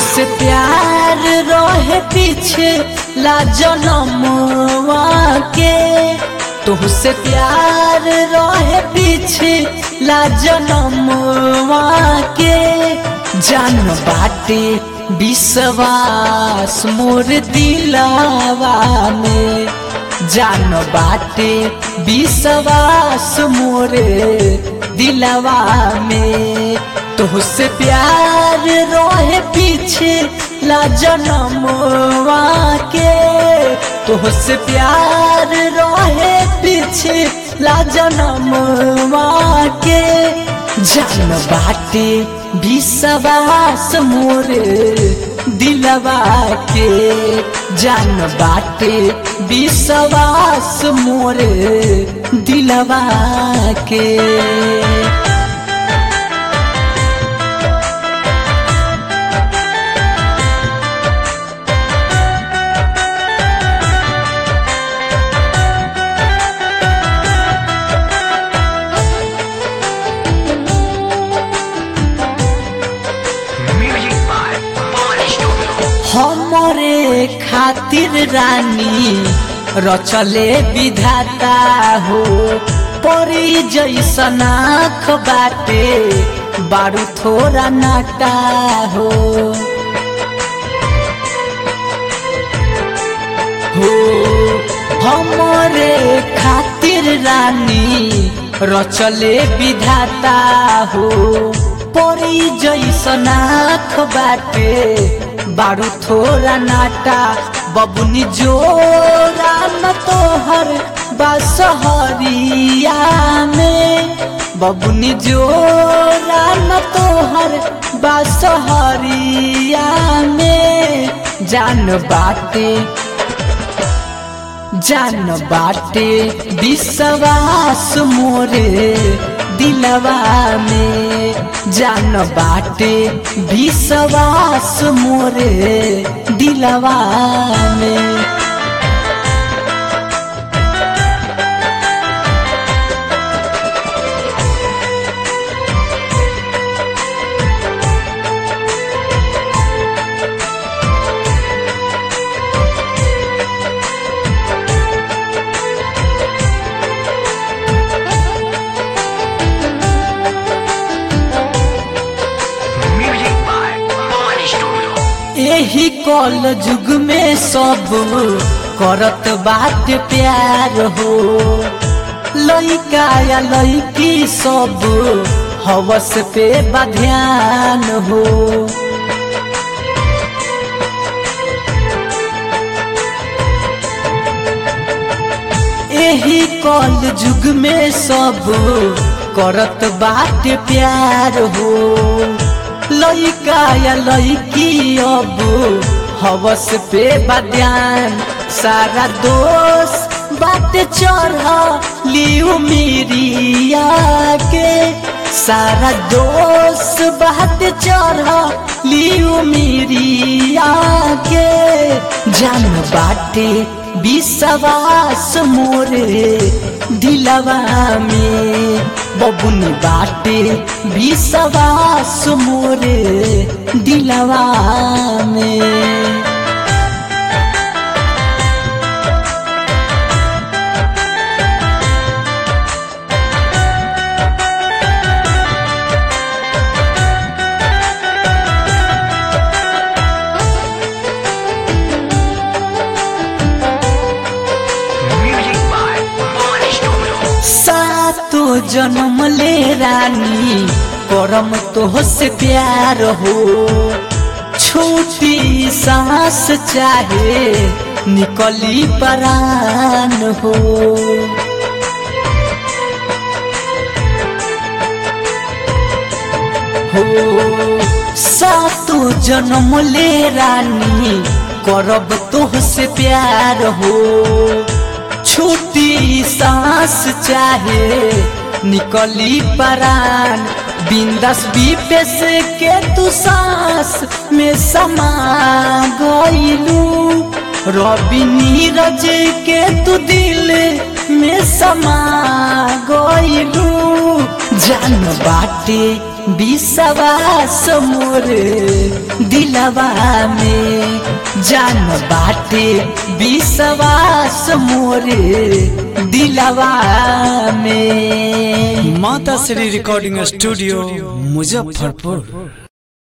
तुहसे प्यार रहे पीछे ला जनमवा के तुहसे प्यार रहे पीछे ला जनमवा के जान बाटे विश्वास मोर दिलावा में जान बाटे विश्वास मोर दिलावा में तुहसे प्यार रोहे पीछे ला जनमवा के तुहसे प्यार रोहे पीछे ला जनमवा के जान बाटे विश्वास मोर दिलवा के जान बाटे विश्वास मोर दिलवा के Music by Money Studio. हमरे खातिर रानी रचले विधाता हो परी जैसन आँख बाटे बारू थोड़ा नाटा हो हो हमरे खातिर रानी रचले विधाता हो परी जैसन आँख बाटे बारू थोड़ा नाटा बबुनी जोरा न तोहर बसहरिया में बबुनी जोरा न तोहर बसहरिया में जान बाटे जान बाटे विश्वास मोरे दिलवा में जान बाटे विश्वास मोरे दिलवा में Music by Money Studio. यही कल युग में सब करत बात प्यार हो लइका या लइकी सब हवस पे बध्यान हो यही कल युग में सब करत बात प्यार हो लइका या लइकी अब हवस पे बद्यान सारा दोष बात चढ़ लियो मेरिया के सारा दोष बात चढ़ लियो मेरिया के जान बाटे विश्वास मोरे दिलवा में बबुनी बाटे विश्वास मोरे दिलवा में Music by Money Studio. सातो जन्म ले रानी करम तो से प्यार हो छोटी सांस चाहे निकली परान हो हो सातो जन्म ले रानी करब तो से प्यार हो छोटी सांस चाहे निकली परान बिंदस विपेश के तू सांस में समा गईलू रवि नीरज के तू दिल में समा गईलू जान बाटे विश्वास मोरे दिलवा में जान बाटे विश्वास मोरे दिलवा में माता श्री रिकॉर्डिंग स्टूडियो मुजफ्फरपुर